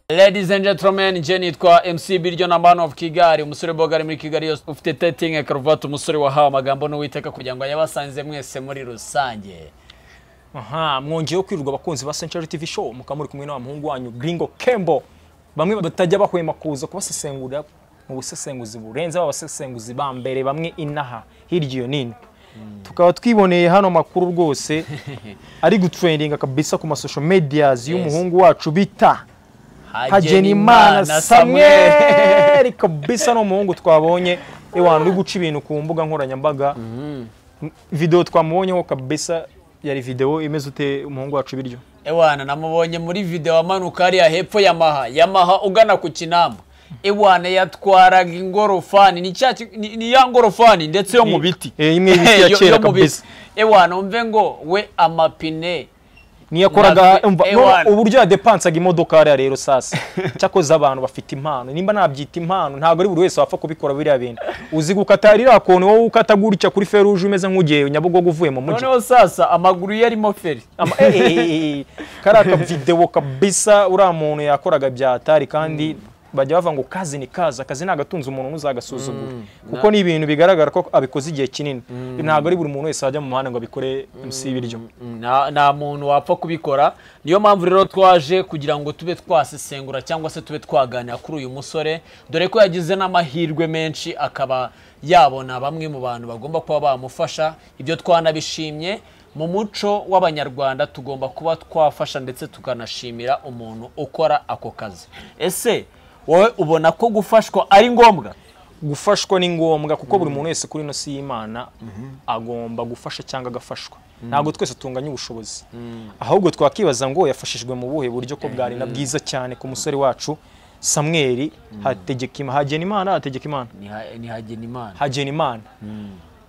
ladies and gentlemen njye nitwa mc biryo na man of kigali umusore boga ari muri kigali yose ufite tetingi karuvati umusore wahawe amagambo n'uwiteka kugira ngo yabasanze mwese muri rusange aha mwongeyeho kwirirwa abakunzi ba century tv show mukaba muri kumwe n'abamuhungu wanyu gringo kembo bamwe batajya bahwema kuza kubasesengurira mu busesenguzi burenze ba basesenguzi ba mbere bamwe inaha hirya iyo nino tukaba twiboneye hano makuru rwose ari gutrendinga kabisa ku masosho mediyazi y'umuhungu wacu bita hagenimana samweri kabisa ni umuhungu twabonye iwantu uri guca ibintu ku mbuga nkoranyambaga videwo twamubonyeho kabisa yari videwo imeze ute umuhungu wacu biryo ewana namubonye muri videwo amanuka hariya hepfo yamaha yamaha ugana ku kinamba ewana yatwaraga ingorofani ni cya ki- ni- ni ya ngorofani ndetse yo mu biti Eh, imwe y'ibiti ya Yo- kera yo mu biti. kabisa. ewana umve ngo we amapine niyo yakoraga Natwe- umva, eh, none wana. uburyo yadepansaga imodoka hariya rero sasa cyakoze abantu bafite impano nimba nabyita impano ntabwo ari buri wese wapfa kubikora biriya bintu uzi gukata ririya koni wowe ukata gutya kuri feruje umeze nk'ugiye nyabugogo uvuye mu mujyi noneho sasa amaguru ye arimo feri Ama- eh, eh, eh, eh, kariya kavidewo kabisa uriya muntu yakoraga bya atari kandi bajya bavuga ngo kazi ni kazi akazi ntagatunze umuntu ntuzagasuzugure kuko ni ibintu bigaragara ko abikoze igihe kinini ntabwo ari buri muntu wese wajya mu muhanda ngo abikore munsi y'ibiryo nta nta muntu wapfa kubikora niyo mpamvu rero twaje kugira ngo tube twasesengura cyangwa se tube twaganira kuri uyu musore dore ko yagize n'amahirwe menshi akaba yabona bamwe mu bantu bagomba kuba bamufasha ibyo twanabishimye mu muco w'abanyarwanda tugomba kuba twafasha ndetse tukanashimira umuntu ukora ako kazi ese wowe ubona ko gufashwa ari ngombwa gufashwa ni ngombwa kuko buri muntu wese kuri ino si y'imana agomba gufasha cyangwa agafashwa ntabwo twese tunganya ubushobozi ahubwo twakibaza ngo yafashijwe mu buhe buryo ko bwari na bwiza cyane ku musore wacu samweri hategeka hagena imana hategeka imana Niha- nihagena imana hagena imana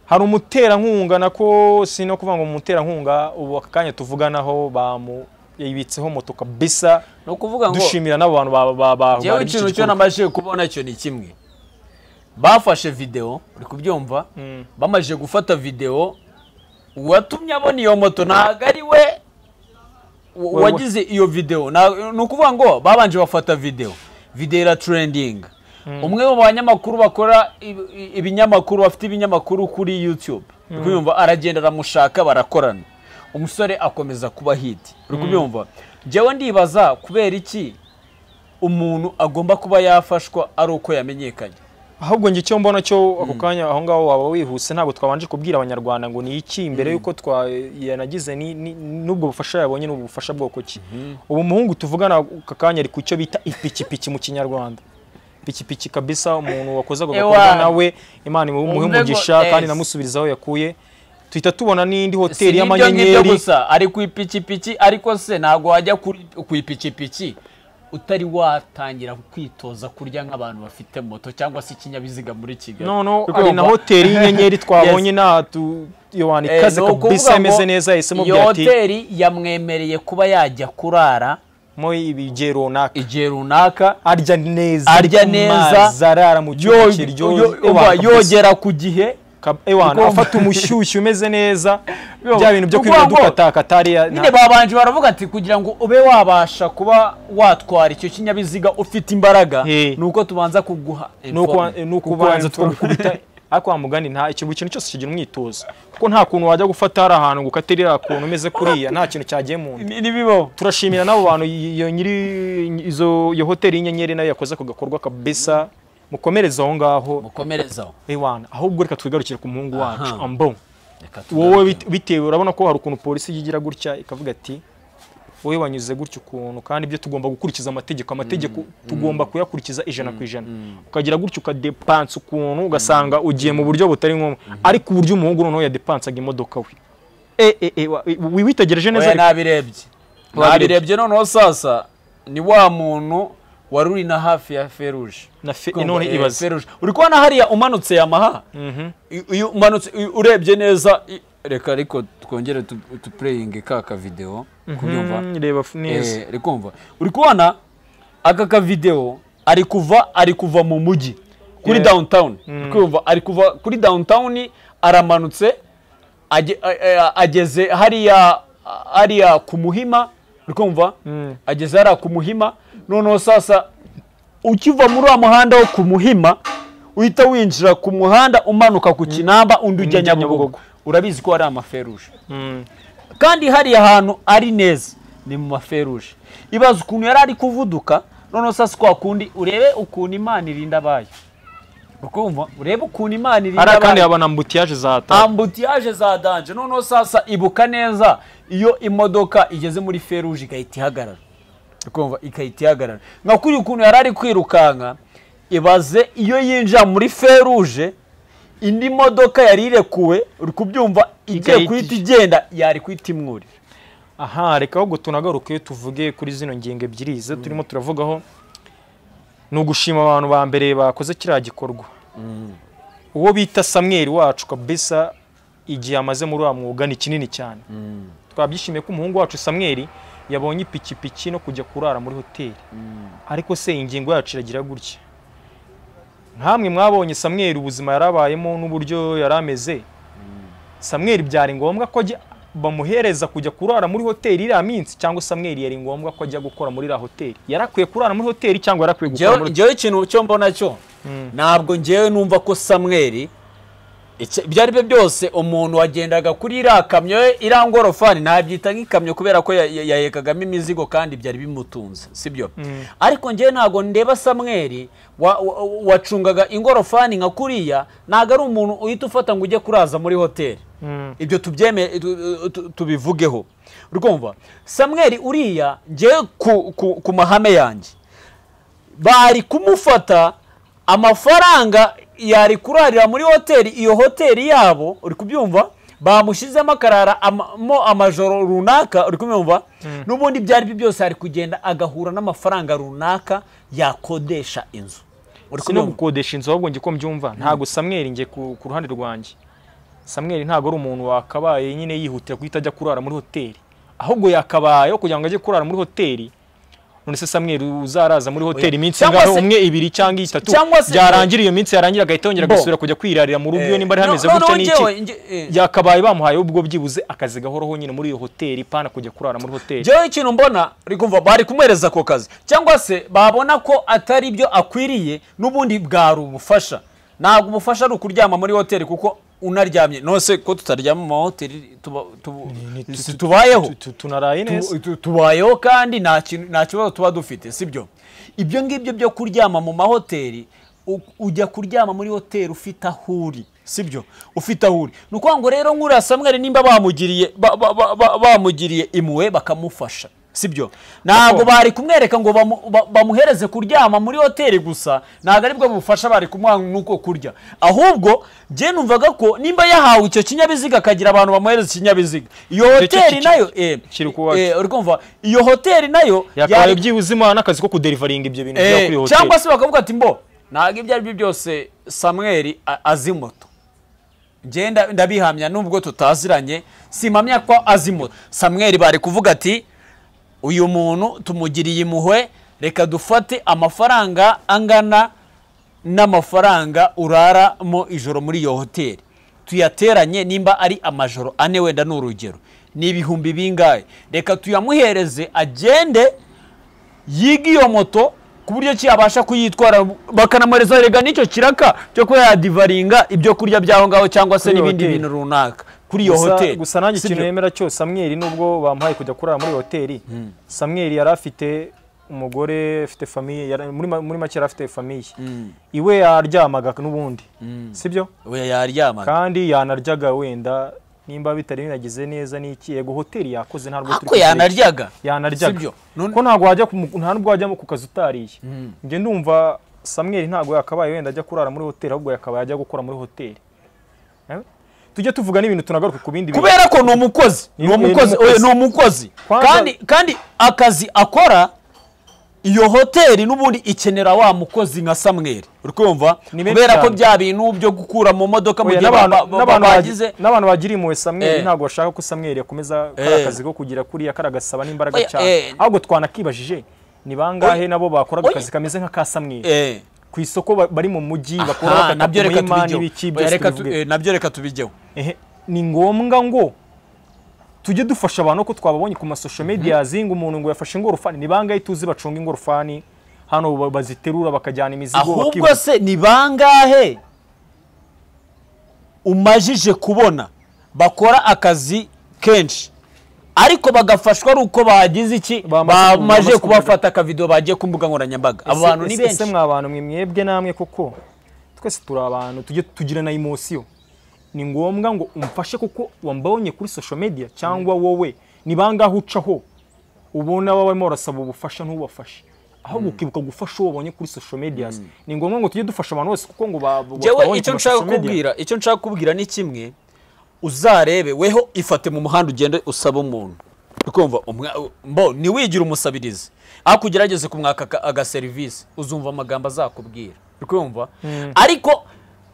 hari umuterankunga nako si no kuvuga ngo umuterankunga ubu aka kanya tuvuganaho bamu yibitseho moto kabisa ni ukuvuga ngo dushimira n'abo bantu ba- ba- ba- Jewe bari iki ikintu cyo gikorwa. namajije kubona cyo ni kimwe bafashe videwo uri kubyumva Mm. bamaze gufata videwo uwatumye abona iyo moto ntabwo ari we wa- we- wagize iyo videwo Na- ni ukuvuga ngo babanje bafata videwo videwo iraturendinga umwe mu banyamakuru bakora ib- i- ibinyamakuru bafite ibinyamakuru kuri youtube uri kubyumva aragenda aramushaka barakorana umusore akomeza kuba hiti uri kubyumva njyewe ndibaza kubera iki umuntu agomba kuba yafashwa ari uko yamenyekanye ahubwo njye icyo mbona cyo ako kanya aho ngaho waba wihuse ntabwo twabanje kubwira abanyarwanda ngo ni iki mbere y'uko twanagize n'ubwo bufasha yabonye n'ubu bufasha bwoko ki ubu muhungu tuvugana aka kanya ari ku cyo bita ipikipiki mu kinyarwanda ipikipiki kabisa umuntu wakoze ako gakorwa Ewa. nawe imana imuhe Umve ngo- umugisha kandi yes. inamusubiriza aho yakuye tuhita tubona n'indi hoteli Si n'ibyo ngibyo y'amanyenyeri gusa ari ku ipikipiki ariko se ntabwo wajya kuri- ku ipikipiki utari watangira kwitoza kurya nk'abantu bafite moto cyangwa se ikinyabiziga muri kigali noneho Kuko hari na wumva- hoteli y'inyenyeri twabonye nta tu yowani Eh, ikaze ni ukuvuga kabisa imeze ngo neza yahisemo iyo bya ati hoteli yamwemereye kuba yajya kurara mo ibigiye runaka igihe runaka arya neza Arya ariko neza. mazi arara mu yo- cyumba kiryoshye yo- umva, yogera ku gihe ewana Kuko- afata umushyushyu umeze neza Yo, bya bintu byo kuko ngo- kwirirwa dukatakata hariya nyine nta- babanje baravuga ati kugira ngo ube wabasha kuba watwara icyo kinyabiziga ufite imbaraga Hey. ni uko tubanza kuguha nuko informe. nuko Kuguha ubanza informe. twagukubita ariko wa mugani nta ikintu buri kintu cyose kigira umwitozo kuko nta kuntu wajya gufata hari ahantu ngo ukate iriya kuntu umeze kuriya nta kintu cyagiye mu nda Ni- nibibaho turashimira n'abo bantu iyo nyiri izo iyo hoteli y'inyenyeri nayo yakoze ako gakorwa kabisa mukomereze aho ngaho mukomerezaho ewana ahubwo reka twigarukire ku muhungu wacu Aha. ambo Reka tugaruke. wowe bit- bitewe urabona ko hari ukuntu polisi yigira gutya ikavuga ati wowe wanyuze gutya ukuntu kandi ibyo tugomba gukurikiza amategeko amategeko tugomba kuyakurikiza ijana ku ijana ukagira gutya ukadepansa ukuntu ugasanga ugiye mu buryo butari ngombwa ariko uburyo umuhungu noneho yadepansaga imodoka we Eh, eh, eh, wa- wi- witegereje neza Oya, ariko- nabirebye nabirebye noneho sasa ni wa muntu wari uri na hafi ya feruje na fe- Kumva, none eh, ibaze feruje uri kubona hariya umanutse yamaha I- iyo umanutse i- urebye neza i- reka ariko twongere tu- tupureyinge ka kavidewo kubyumva Mhm, reba f- neza Eh, uri kumva uri kubona aka kavidewo ari kuva ari kuva mu mujyi kuri Yeah. downtown uri kumva ari kuva kuri downtown aramanutse age- a- a- ageze hariya hariya ku muhima uri kumva Mm. ageze hariya ku muhima noneho sasa ukiva muri wa muhanda wo ku muhima uhita winjira ku muhanda umanuka ku kinamba undi ujya Undi ujya nyabugogo Nyabugogo. urabizi ko hari amaferuje Mm. kandi hariya hantu ari neza ni mu maferuje ibaza ukuntu yari ari kuvuduka noneho sasa kwa kundi urebe ukuntu imana irinda abayo ukumva urebe ukuntu imana irinda hariya kandi abayo habona ambutiyaje za ta ambutiyaje za danje noneho sasa ibuka neza iyo imodoka igeze muri feruje igahita ihagarara ukumva igahita ihagarara nka kuri ukuntu yari ari kwirukanka ibaze iyo yinjira muri feruje indi modoka yari irekuwe uri kubyumva igiye Igahita guhita igenda yari guhita imwurira aha reka ahubwo tunagaruke tuvuge kuri zino ngingo ebyiri zo turimo turavugaho ni ugushima abantu ba mbere bakoze kiriya gikorwa uwo bita samweri wacu kabisa igihe amaze muri wa mwuga ni kinini cyane twabyishimiye ko umuhungu wacu samweri yabonye ipikipiki no kujya kurara muri hoteli ariko se ingingo yacu iragira gutya nkamwe mwabonye samweri ubuzima yarabayemo n'uburyo yari ameze samweri byari ngombwa ko ajya bamuhereza kujya kurara muri hoteli iriya minsi cyangwa samweri yari ngombwa ko ajya gukora muri iriya hoteli yarakwiye kurara muri hoteli cyangwa yarakwiye gukora muri ngewe ikintu cyo mbona cyo ntabwo ngewe numva ko samweri icyo- ibyo ari byo byose umuntu wagendaga kuri iriya kamyo ye, iriya ngorofani nabyita nk'ikamyo kubera ko ya- ya- yahekagamo imizigo kandi byari bimutunze sibyo ariko ngewe ntabwo ndeba samweri wa- wa- wacungaga ingorofani nka kuriya ntabwo ari umuntu uhita ufata ngo ujye kuraza muri hoteli Mm. ibyo tubyeme tu- tu- tubivugeho urumva samweri uriya ngewe ku- ku- ku mahame yanjye bari kumufata amafaranga yari kurarira muri hoteli iyo hoteli yabo uri kubyumva bamushyizemo akarara ama- mo amajoro runaka uri kubyumva n'ubundi ibyo ari byo byose ari kugenda agahura n'amafaranga runaka yakodesha inzu uri si no kubyumva? gukodesha inzu ahubwo njye ko mbyumva ntabwo samweri njye ku ku ruhande rwanjye samweri ntabwo ari umuntu wakabaye nyine yihutira guhita ajya kurara muri hoteli ahubwo yakabayeho kugira ngo ajye kurara muri hoteli none se samweri uzaraza muri hoteli iminsi Cyangwa ingahe se- umwe ibiri cyangwa itatu cyangwa se- byarangira iyo minsi yarangira agahita yongera Bo. agasubira kujya kwirarira mu rugo iyo nimba ari Eh, hameze no- gutya noneho ni njyewe- iki nge- eh. yakabaye bamuhaye ubwo byibuze akazi gahoraho nyine muri iyo hoteli pana kujya kurara muri hoteli Njyewe ikintu mbona uri kumva bari kumwereza ako kazi cyangwa se babona ko atari byo akwiriye n'ubundi bwari ubufasha ntabwo ubufasha ari ukuryama muri hoteli kuko unaryamye nose ko tutaryama mu mahoteli tuba- tuba- Ni- si tubayeho tu- tu- tunaraye neza Tu- tu- tubayeho kandi nta kintu- nta kibazo tuba dufite sibyo ibyo ngibyo byo kuryama mu mahoteli u- ujya kuryama muri hoteli ufite aho uri sibyo ufite aho uri ni ukuvuga ngo rero nk'uriya samweri nimba bamugiriye ba- ba- ba- ba- bamugiriye impuhwe bakamufasha sibyo ntabwo Gakondo. bari kumwereka ngo bamu- ba- bamuhereze kuryama muri hoteli gusa ntabwo ari bwo bufasha bari kumuha n'uko kurya ahubwo njye numvaga ko nimba yahawe icyo kinyabiziga akagira abantu bamuhereza ikinyabiziga iyo cyo hoteli ki- nayo eh, kiri ku wacu. eh, uri kumva iyo hoteli nayo yakabaye yari- byibuze imana akazi ko kuderivaringa ibyo bintu eh, bya kuri iyo hoteli cyangwa se bakavuga ati mbo ntabwo ibyo ari byo byose samweri a- azi moto njye nda- ndabihamya nubwo tutaziranye simpamya ko azi moto samweri bari kuvuga ati uyu muntu tumugiriye impuhwe reka dufate amafaranga angana n'amafaranga uraramo ijoro muri iyo hoteli tuyateranye nimba ari amajoro ane wenda ni urugero ni ibihumbi bingahe reka tuyamuhereze agende yiga iyo moto ku buryo ki yabasha kuyitwara bakanamuhereza rega n'icyo kiraka cyo kuba yadivaringa ibyo kurya by'aho ngaho cyangwa se Kuri iyo n'ibindi hoteli. bintu runaka kuri iyo Gusa- hoteli gusa nanjye Sibyo? ikintu nemera cyo samweri nubwo bamuhaye kujya kurara muri iyo hoteli samweri yari afite umugore afite famiye yari- muri ma- muri make yari afite famiye iwe yaryamaga n'ubundi sibyo oya yaryamaga kandi yanaryaga wenda nimba bitari binagize neza n'iki yego hoteli yakoze ntabwo turi ako kuzireka. yanaryaga yanaryaga Sibyo. None- ko ntabwo wajya ku- nta nubwo wajya ku kazi utariye njye ndumva samweri ntabwo yakabaye wenda ajya kurara muri hoteli ahubwo yakabaye ajya gukora muri hoteli Eh? tujye tuvuga n'ibintu tunagaruke ku bindi bintu kubera ko ni umukozi Ni- ni ni umukozi umukozi. oya, ni umukozi Kwanza- kandi kandi akazi akora iyo hoteli n'ubundi ikenera wa mukozi nka samweri uri kumva Ni benshi kubera ko cyane. bya bintu byo gukura mu modoka mu Oya, gihe ba- ba- n'abantu ba- n'abantu bagize bagi- n'abantu bagira impuhwe Eh. samweri ntabwo bashaka ko samweri yakomeza Eh. kariya akazi ko kugira kuriya karagasaba n'imbaraga Oya, eh. cyane ahubwo twanakibajije ni bangahe Oya. nabo bakoraga Oya. akazi kameze nk'aka samweri eh, ku isoko ba- bari mu mujyi bakora aha, bakata nabyo ku reka murima tubigeho n'ibiki Oya, byose reka tu- tubivuge eh, nabyo reka tubigeho Ehe, ni ngombwa ngo tujye dufasha abantu ko twababonye ku masosho mediya zinga umuntu ngo yafashe ingorofani ni bangahe tuzi bacunga ingorofani hano ba- baziterura bakajyana imizigo ahubwo bakihuta. se ni bangahe umajije kubona bakora akazi kenshi ariko bagafashwa ari uko bagize iki Bamaze- bamaze bamaze kubafata akavido bagiye ku mbuga nkoranyambaga abo Ese- bantu ni ese- ese benshi mwa bantu mwe mwebwe namwe koko twese turi abantu tujye tugira na imosiyo ni ngombwa ngo umfashe kuko wambonye kuri social media cyangwa wowe ni bangahe ucaho ubona wawemo urasaba ubufasha ntubafashe aho gukibuka gufasha uwo wabonye kuri social media ni ngombwa ngo tujye dufasha abantu bose kuko ngo ba- ba- Jewe twabonye icyo ku ma nshaka social media. kubwira icyo nshaka kubwira ni kimwe uzarebe weho ifate mu muhanda ugende usaba umuntu ukumva umwa- mbo ntiwigire umusabirizi ariko ugerageze kumwaka aga- agaserivisi uzumva amagambo azakubwira ukumva ariko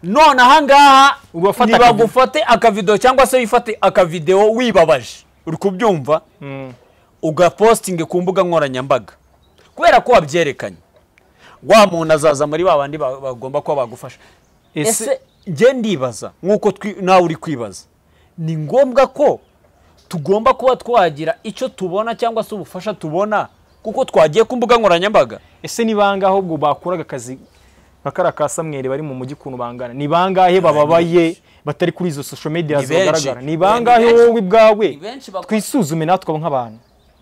none ahangaha Ubafata ntibagufate akavido cyangwa se wifate akavidewo wibabaje uri kubyumva Mm. ugapostinge ku mbuga nkoranyambaga kubera ko wabyerekanye wa muntu azaza muri ba bandi ba- bagomba kuba bagufasha Ese- ese njye ndibaza nk'uko twi- nawe uri kwibaza ni ngombwa ko tugomba kuba twagira icyo tubona cyangwa se ubufasha tubona kuko twagiye ku mbuga nkoranyambaga ese ni bangahe ubwo bakuraga akazi nka kariya ka samweri bari mu mujyi ukuntu bangana ni bangahe bababaye batari kuri izo social media Ni benshi. zagaragara ni Ni bangahe benshi. wowe ubwawe Ni benshi bakora. twisuzume natwe nk'abantu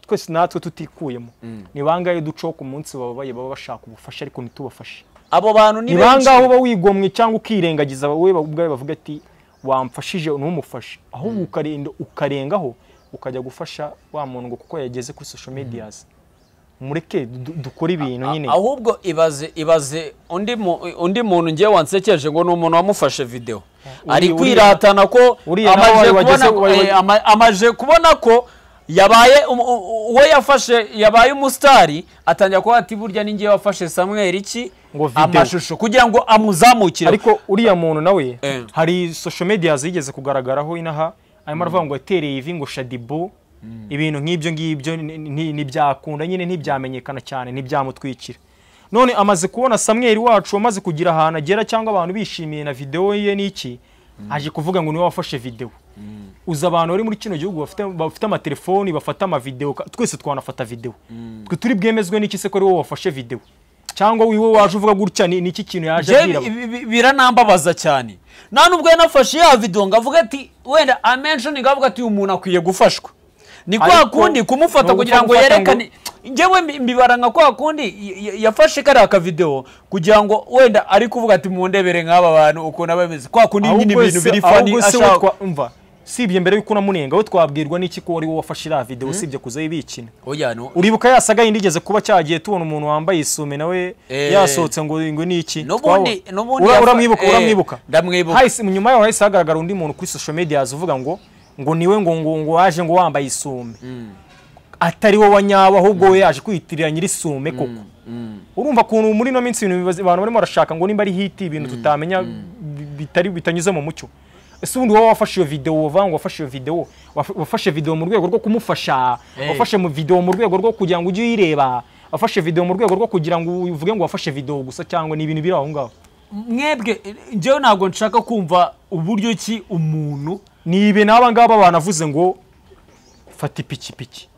twese natwe tutikuyemo ni bangahe ducaho ku munsi bababaye baba bashaka ubufasha ariko ntitubafashe abo bantu ni ni benshi bangahe uba wigomwe cyangwa ukirengagiza wowe ubwawe bavuga ati wamfashije ntumufashe ahubwo ukarenda ukarengaho ukajya gufasha wa muntu ngo kuko yageze kuri social medias mureke du- dukore ibintu nyine ahubwo ibaze ibaze undi mu- undi muntu ngewe wansekeje ngo ni umuntu wamufashe video ari uriya- kwiratana ko uriya nawe amaje wari wageze- kubona ko- wari- eh, ama- amaje kubona ko yabaye um- u- u- uwo yafashe yabaye umusitari atangira kuba ati burya ni ngewe wafashe Samuel iki Ngo video. amashusho kugira ngo amuzamukire ariko uriya muntu nawe Eh. hari social media zigeze kugaragaraho inaha arimo aravuga ngo yatereye ivi ngo shadibu ibintu nk'ibyo ngibyo ni- ni- ntibyakunda nyine ntibyamenyekana cyane ntibyamutwikira none amaze kubona samweri wacu wamaze kugira ahantu agera cyangwa abantu bishimiye na videwo ye n'iki aje kuvuga ngo niwe wafashe videwo uza abantu bari muri kino gihugu bafite, bafite amatelefoni bafata amavidewo ka- twese twanafata videwo twe turi bwemezwe n'iki se ko ari wowe wafashe videwo cyangwa wiwe waje uvuga gutya ni ni iki kintu yaje Jewe abwira bi- bi- bi- biranambabaza cyane nta nubwo yanafashe ya video ngo avuge ati wenda amenshoninga avuga ati uyu muntu akwiye gufashwa ni kwa Ariko- kundi kumufata ni kugira ngo ukumufata yerekane njyewe mbi- mbibara nka kwa kundi y- y- yafashe kariya kavidewo kugira ngo wenda ari kuvuga ati mundebere nk'aba bantu ukuntu aba bameze kwa kundi nyine ahubwo ibintu se- biri fani ahubwo se we ashaka twa- umva sibye mbere y'uko unamunenga we twabwirwa n'iki ko wari wowe wafashe iriya videwo usibye kuza yibikina Oya, no- uribuka ya saga yindi igeze kuba cyagiye tubona umuntu wambaye isume nawe Eh. yasohotse ngo ngo ni iki N'ubundi- Twabo- n'ubundi Ura- yafa- uramwibuka eh, uramwibuka ndamwibuka. Hahise- nyuma yaho hahise hagaragara undi muntu kuri social media uvuga ngo ngo niwe ngo ngo ngo waje ngo wambaye isume atari wowe wanyawe ahubwo we yaje kwiyitirira nyiri isume koko urumva ukuntu muri ino minsi ibintu bibaza- abantu barimo barashaka ngo nimba ari hiti ibintu tutamenya bi- bitari bitanyuze mu mucyo ese ubundi wowe wafashe iyo videwo wavuga ngo wafashe iyo videwo waf- wafashe videwo mu rwego rwo kumufasha Eh. wafashe mu videwo mu rwego rwo kugira ngo ujye uyireba wafashe videwo mu rwego rwo kugira ngo uvuge ngo wafashe videwo gusa cyangwa ni ibintu biri aho ngaho mwebwe njyewe ntabwo nshaka kumva uburyo ki umuntu ni ibe n'aba ngaba banavuze ngo fata ipikipiki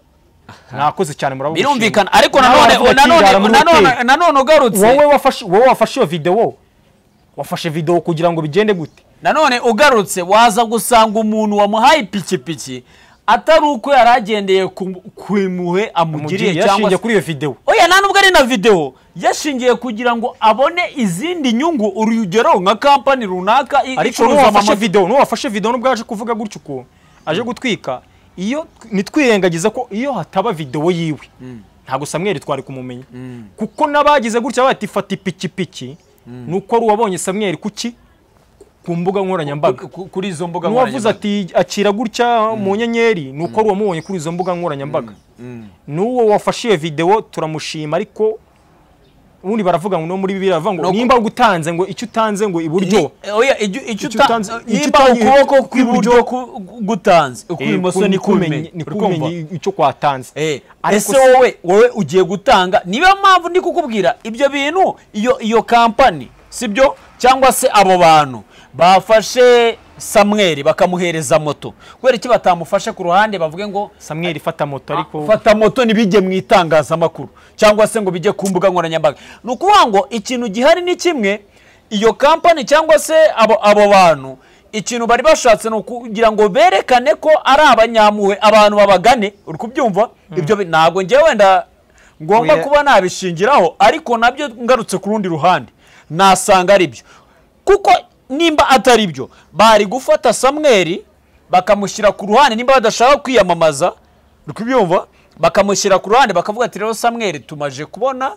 mwakoze cyane murabona birumvikana ariko Nawe nanone aravuga ati, nanone "Rara muri nanone hoteli." nanone ugarutse wowe wafashe wowe wafashe iyo videwo wafashe videwo kugira ngo bigende gute nanone ugarutse waza gusanga umuntu wamuhaye ipikipiki atari uko yari agendeye ku- ku impuhwe amugiriye Mugiriye cyangwa yashingiye se kuri iyo videwo oya nta nubwo ari na videwo yashingiye kugira ngo abone izindi nyungu urugero nka kampani runaka i- ariko icuruza n'uwafashe amamodoka. videwo n'uwafashe videwo nubwo yaje kuvuga gutyo ukuntu aje gutwika iyo ntitwirengagiza ko iyo hataba videwo yiwe ntabwo samweri twari kumumenya kuko n'abagize gutya bati fata ipikipiki ni uko ari uwabonye samweri kuki ku mbuga nkoranyambaga Ku- ku- kuri izo mbuga n'uwavuze nkoranyambaga. ati akira gutya mu nyenyeri ni uko ari uwamubonye kuri izo mbuga nkoranyambaga n'uwo wafashe iyo videwo turamushima ariko ubundi baravuga ngo no muri bibiri baravuga ngo No ku- nimba utanze ngo icyo utanze ngo iburyo Ni- oya ijyo- icyo Icyo uta- utanze- icyo nimba utangiye- ukuboko icyo kw'iburyo kw'iburyo- ku- gutanze ukw'ibumoso ni kubimenye ni Urikumva? kumenye icyo kwatanze Eh, Ariko ese se- wowe wowe ugiye gutanga niyo mpamvu ndi kukubwira ibyo bintu iyo iyo kampani sibyo cyangwa se abo bantu bafashe samweli bakamuhereza moto kubera iki batamufashe ku ruhande bavuge ngo samweli fata moto ariko fata moto ntibijye mu itangazamakuru cyangwa se ngo bijye ku mbuga nkoranyambaga ni ukuvuga ngo ikintu gihari ni kimwe iyo kampani cyangwa se abo abo bantu ikintu bari bashatse ni ukugira ngo berekane ko ari abanyampuhwe abantu babagane uri kubyumva ibyo bi- ntabwo ngewe wenda ngomba Oya. kuba nabishingiraho ariko nabyo ngarutse ku rundi ruhande nasanga ari byo kuko nimba atari byo bari gufata samweli bakamushyira ku ruhande nimba badashaka kwiyamamaza uri kubyumva bakamushyira ku ruhande bakavuga ati rero samweli tumaje kubona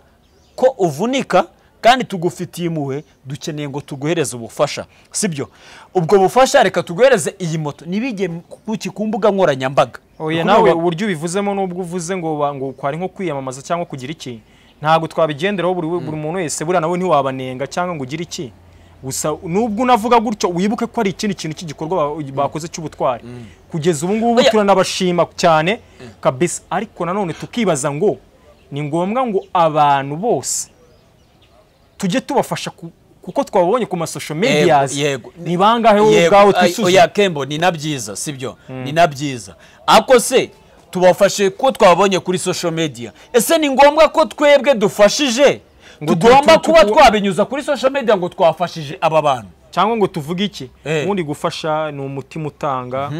ko uvunika kandi tugufitiye impuhwe dukeneye ngo tuguhereze ubufasha sibyo ubwo bufasha reka tuguhereze iyi moto ntibijye kuki ku mbuga nkoranyambaga oya Uri nawe kubyumva? uburyo ubivuzemo n'ubwo uvuze ngo ba- ngo kwari nko kwiyamamaza cyangwa kugira iki ntabwo twabigenderaho buri we- buri muntu wese buriya nawe ntiwabanenga cyangwa ngo ugire iki gusa nubwo unavuga gutyo wibuke ko ari ikindi kintu cy'igikorwa ba- bakoze cy'ubutwari kugeza ubu ngubu Oya. turanabashima cyane kabisa ariko nanone tukibaza ngo ni ngombwa ngo abantu bose tujye tubafasha ku- kuko twabonye ku masosho mediyazi yego. ni bangahe wowe Yego, ubwawe ay- twisuzume oya kembo ni na byiza sibyo ni na byiza ako se tubafashe ko twabonye kuri social media ese ni ngombwa ko twebwe dufashije Ngo tu- tugomba tu- tu- kuba tu- twabinyuza kuri social media ngo twafashije aba bantu cyangwa ngo tuvuge iki Eh. ubundi gufasha ni umutima utanga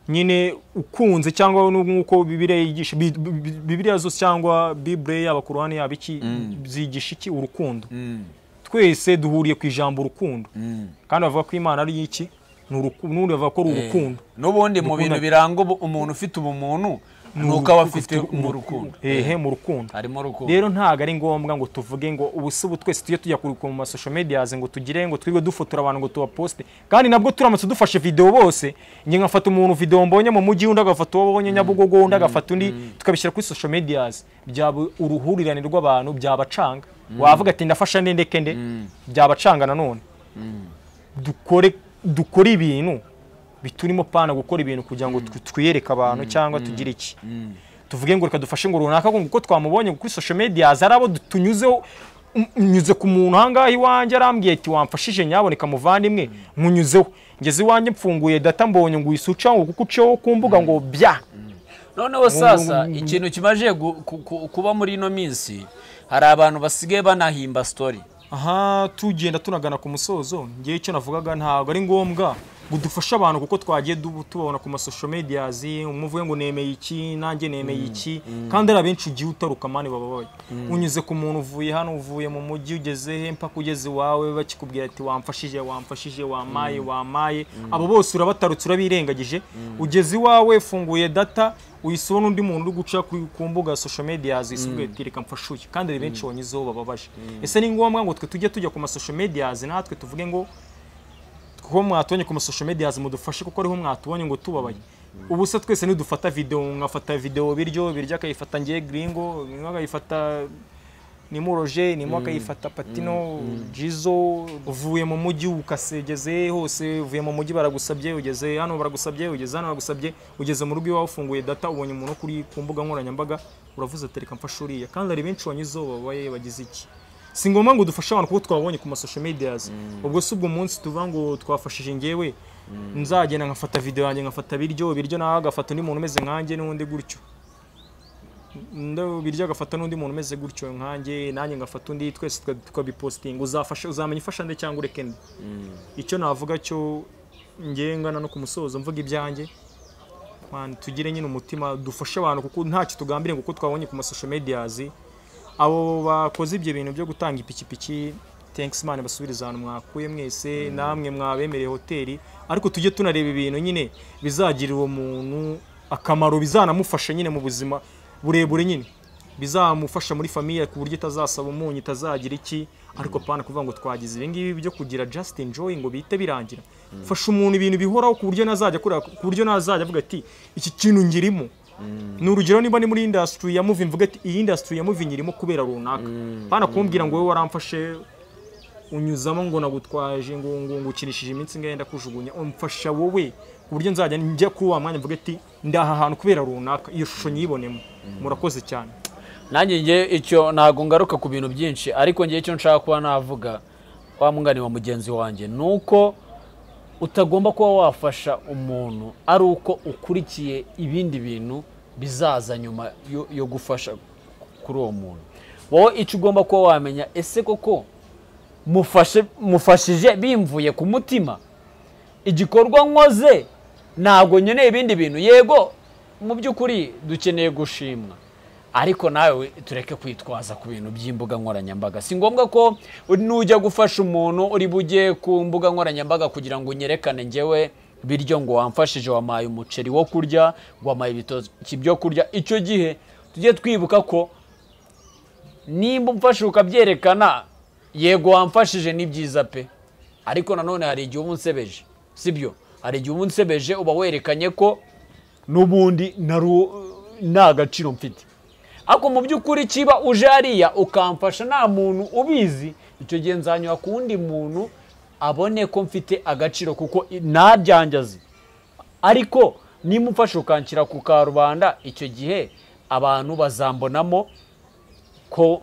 nyine ukunze cyangwa nu- nk'uko bibiriya yigisha bi- bi- bi- bibiriya zose cyangwa bibure yaba ku ruhande yaba iki zigisha iki urukundo twese duhuriye ku ijambo urukundo kandi bavuga ko imana ari iki ni uruku- n'undi bavuga ko ari urukundo n'ubundi mu bintu biranga ubu- umuntu ufite ubumuntu ni uko aba afite mu rukundo ehe mu rukundo harimo rukundo rero ntabwo ari ngombwa ngo tuvuge ngo ubu si ubu twese tujye tujya kuruka mu masosho mediyazi ngo tugire ngo twirirwe dufotora abantu ngo tubaposte kandi nabwo turamutse dufashe videwo bose njye nkafata umuntu videwo mbonye mu mujyi undi agafata uwo abonye nyabugogo undi agafata undi tukabishyira kuri social mediyazi byaba uruhurirane rw'abantu byabacanga wavuga ati ndafasha nde ndeke nde byabacanga nanone dukore dukore ibintu biturimo pana gukora ibintu kugira ngo tw- twiyereke abantu cyangwa tugire iki tuvuge ngo reka dufashe ngo runaka ngo kuko twamubonye kuri social media hari abo du- tunyuzeho m- nyuze ku muntu ahangaha iwanjye arambwiye ati wamfashije nyaboneka muvandimwe nkunyuzeho ngeze iwanjye mfunguye data mbonye ngo uyisuca ngo kuko uceho ku mbuga ngo bya noneho sasa ikintu kimaze gu- ku- ku- kuba muri ino minsi hari abantu basigaye banahimba story aha tugenda tunagana ku musozo ngewe icyo navugaga ntabwo ari ngombwa ngo dufashe abantu kuko twagiye du- tubabona ku masosho mediyazi umwe uvuge ngo nemeye iki nanjye nemeye iki kandi ari abenshi ugiye utaruka mani bababaye unyuze ku muntu uvuye hano uvuye mu mujyi ugeze he mpaka ugeze iwawe bakikubwira ati wamfashije wamfashije wamaye wamaye abo bose urabatarutse urabirengagije ugeze iwawe funguye data uhise ubona undi muntu uri guca ku ku mbuga social media zisubwiye ati reka mfashe uyu kandi hari benshi wanyuzeho bababaje ese ni ngombwa ngo twe tujye tujya ku masocial media natwe tuvuge ngo kuko mwatubonye ku masocial media mudufashe kuko ariho mwatubonye ngo tubabaye ubu se twese nidufata video nkafata video biryo biryo akayifata ngiye gringo gringo akayifata nimuroje nimo akayifata patino jizo uvuye mu mujyi ukasegeze hose uvuye mu mujyi baragusabye ugeze hano baragusabye ugeze hano baragusabye ugeze mu rugo iwawe ufunguye data ubonye umuntu wo kuri ku mbuga nkoranyambaga uravuze ati reka mfashe uriya kandi hari benshi wanyuzeho babaye bagize iki si ngombwa ngo dufashe abantu kuko twabonye ku masosho mediyazi ubwo si ubwo munsi tuvuga ngo twafashije ngewe nzagenda nkafata videwo yanjye nkafata biryo biryo nawe agafata undi muntu umeze nkanjye n'undi gutyo ndo biryo agafata n'undi muntu umeze gutyo nkanjye nanjye ngafata undi twese tuka- tukabipositinga uzafasha uzamenya ufasha nde cyangwa ureke nde icyo navuga cyo ngengana no ku musozo mvuga ibyanjye Man, tugire nyine umutima dufashe abantu kuko ntacyo tugambiriye kuko twabonye ku masosho mediyazi abo bakoze ibyo bintu byo gutanga ipikipiki thanks man basubirize ahantu mwakuye mwese namwe mwabemereye hoteli ariko tujye tunareba ibintu nyine bizagirira uwo muntu akamaro bizanamufasha nyine mu buzima burebure nyine bizamufasha muri famiye ku buryo itazasaba umunyu itazagira iki ariko pana kuvuga ngo twagize ibi ngibi byo kugira just enjoy ngo bihite birangira fasha umuntu ibintu bihoraho ku buryo ntazajya akora ku buryo ntazajya avuga ati iki kintu ngirimo ni urugero niba ni muri indasitiri ya muvi mvuga ati iyi indasitiri ya muvi irimo kubera runaka pana kumbwira ngo wowe waramfashe unyuzamo ngo nagutwaje ngo ngo ngukinishije iminsi ngenda kujugunya umfasha wowe ku buryo nzajya njya kuri wa mwanya mvuga ati ndaha ahantu kubera runaka iyo shusho nyibonemo murakoze cyane nanjye nge icyo ntabwo ngaruka ku bintu byinshi ariko ngewe icyo nshaka kuba navuga wa mwungani wa mugenzi wanjye ni uko utagomba kuba wafasha umuntu ari uko ukurikiye ibindi bintu bizaza nyuma yo- yo gufasha kuri uwo muntu wowe icyo ugomba kuba wamenya ese koko mufashe mufashije bimvuye ku mutima igikorwa nkoze ntabwo nkeneye ibindi bintu yego mu by'ukuri dukeneye gushimwa ariko nawe tureke kwitwaza ku bintu by'imbuga nkoranyambaga si ngombwa ko nujya gufasha umuntu uri bujye ku mbuga nkoranyambaga kugira ngo unyerekane ngewe biryo ngo wamfashije wamaye umuceri wo kurya wamaye ibitoki byo kurya icyo gihe tujye twibuka ko nimba umfashe ukabyerekana yego wamfashije ni byiza pe ariko nanone hari igihe uba unsebeje sibyo hari igihe uba unsebeje uba werekanye ko n'ubundi naru- nta gaciro mfite ariko mu by'ukuri kiba uje hariya ukamfasha nta muntu ubizi icyo gihe nzanyura ku wundi muntu abone ko mfite agaciro kuko i- nta byanjye azi ariko nimba umfashe ukanshyira ku karubanda icyo gihe abantu bazambonamo ko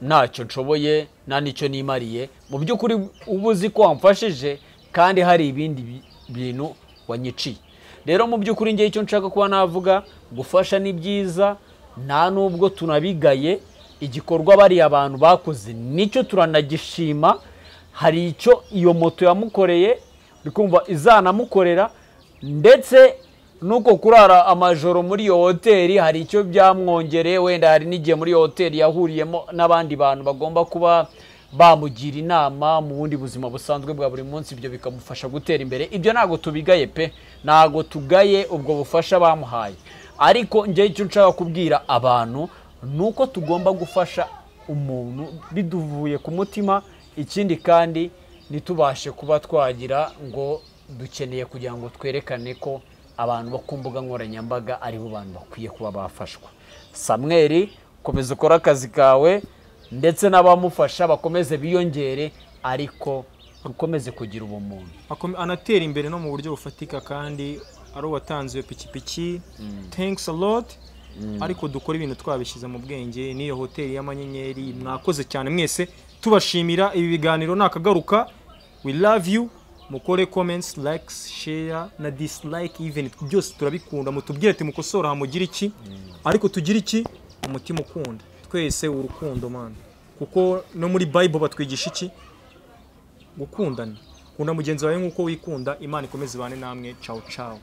ntacyo nshoboye nta n'icyo nimariye mu by'ukuri uba uzi ko wamfashije kandi hari ibindi bi- bintu wanyiciye rero mu by'ukuri ngewe icyo nshaka kuba navuga gufasha ni byiza nta n'ubwo tunabigaye igikorwa bariya abantu bakoze nicyo turanagishima hari icyo iyo moto yamukoreye uri kumva izanamukorera ndetse nuko kurara amajoro muri iyo hoteli hari icyo byamwongereye wenda hari n'igihe muri iyo hoteli yahuriyemo n'abandi bantu bagomba kuba bamugira inama mu bundi buzima busanzwe bwa buri munsi ibyo bikamufasha gutera imbere ibyo ntabwo tubigaye pe ntabwo tugaye ubwo bufasha bamuhaye ariko njyewe icyo nshaka kubwira abantu ni uko tugomba gufasha umuntu biduvuye ku mutima ikindi kandi ntitubashe kuba twagira ngo dukeneye kugira ngo twerekane ko abantu bo ku mbuga nkoranyambaga ari bo bantu bakwiye kuba bafashwa samweri komeza ukore akazi kawe ndetse n'abamufasha bakomeze biyongere ariko ukomeze kugira ubumuntu Akome- anatera imbere no mu buryo bufatika kandi ari uwatanze iyo pikipiki thanks a lot ariko dukora ibintu twabishyize mu bwenge n'iyo hoteli y'amanyenyeri mwakoze cyane mwese tubashimira ibi biganiro nakagaruka we love you mukore comments likes share na dislike even byose turabikunda mutubwire ati mukosora hamugire iki ariko tugire iki umutima ukunda twese urukundo man kuko no muri bible batwigisha iki gukundana kunda mugenzi wawe nk'uko wikunda imana ikomeze ibane namwe cawu cawu